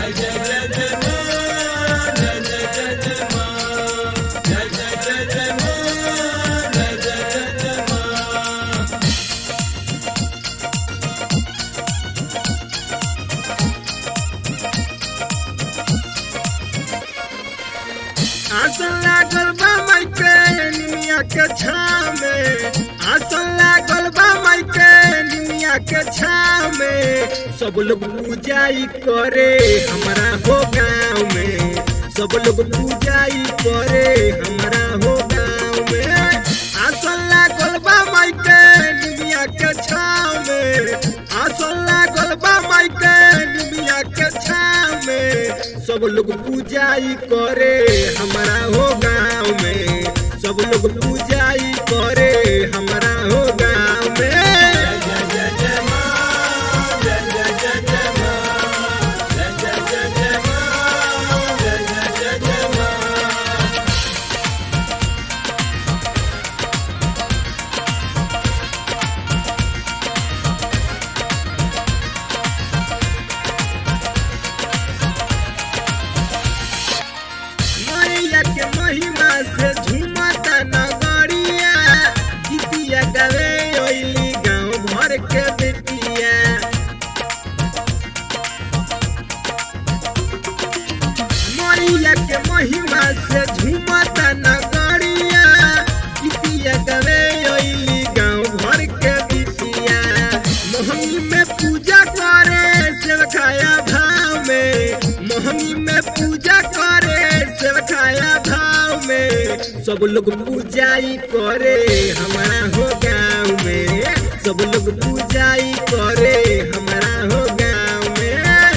आसन लागल बा माइके निमिया के छाव में आसन लागल बा माइके निमिया के छाव में सब लोग पूजाई करे हमारा हो गाँव में सब लोग पूजाई करे हमारा हो गाँव में आसन लागल बा माइके निमिया के छाव में आसन लागल बा माइके निमिया के छाव में सब लोग पूजाई करे हमारा हो गाँव में सब लोग पूजाई करे हमारा हो गाँव में मैया के महिमा से झूमता नगरिया गीतिया गावे ओइली गाँव भर के बेटिया मैया के महिमा से झूमता नगरिया गीतिया गावे ओइली गाँव भर के बेटिया मोहनी में पूजा करे सेवकाया भाव में मोहनी में पूजा करे सेवकाया भाव में सब लोग पूजाई करे हमारा हो गाँव में सब लोग पूजाई करे हमारा हो गाँव में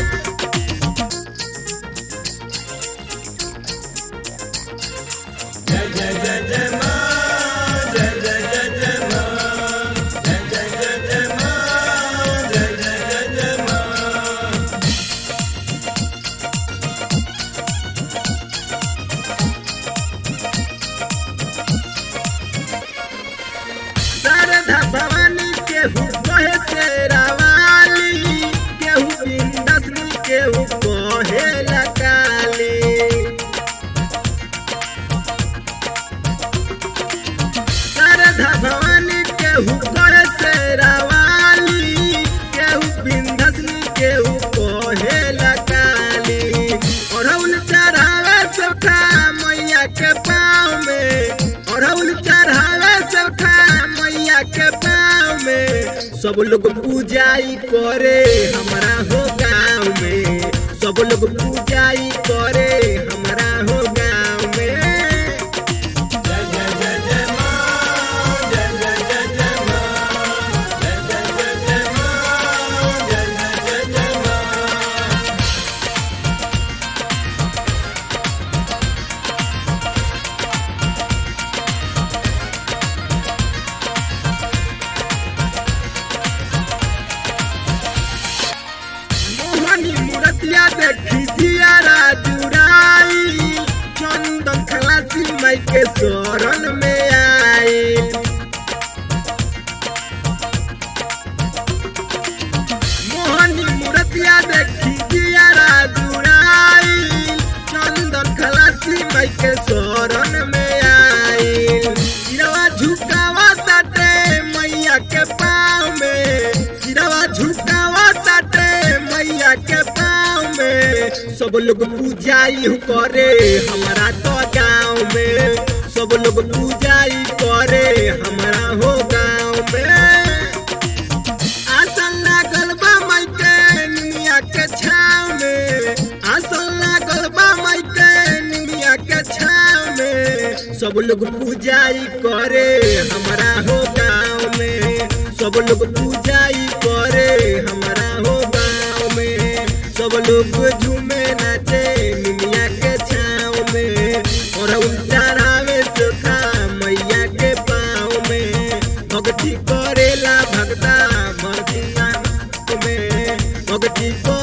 शारदा भवानी केहू कहे से रावाली केहू बिंदसनी केहू कहे लकाली शारदा भवानी केहू कहे से रावाली केहू बिंदसनी केहू कहे लकाली अड़हुल चढ़ावे सबका मैया के पाँव में अड़हुल चढ़ावे सबका मैया के पाँव में सब लोग पूजाई करे हमारा हो गाँव में सब लोग पूजाई करे हमारा हो गाँव में मोहनी मूर्तिया देखी जियारा जुड़ाई चंदन खलासी माई के शरण में आई मोहनी मूर्तिया देखी जियारा जुड़ाई चंदन खलासी माई के शरण में आई सिरवा झुकावा ताटे मैया के पाँव में सिरवा झुकावा ताटे मैया के पाँव में सब लोग पूजाई करे हमारा तो गाँव में सब लोग पूजाई करे हमारा हो गाँव में आसन लागल बा माई के निमिया के छाव में आसन लागल बा माई के निमिया के छाव में सब लोग पूजाई करे हमारा हो गाँव में सब लोग पूजाई करे हमारा हो गाँव में सब लोग झूमे नाचे निमिया के छाव में और चढ़ावे सुखा मैया के पाँव में भक्ति करेला भक्ता भक्ति में भक्ति को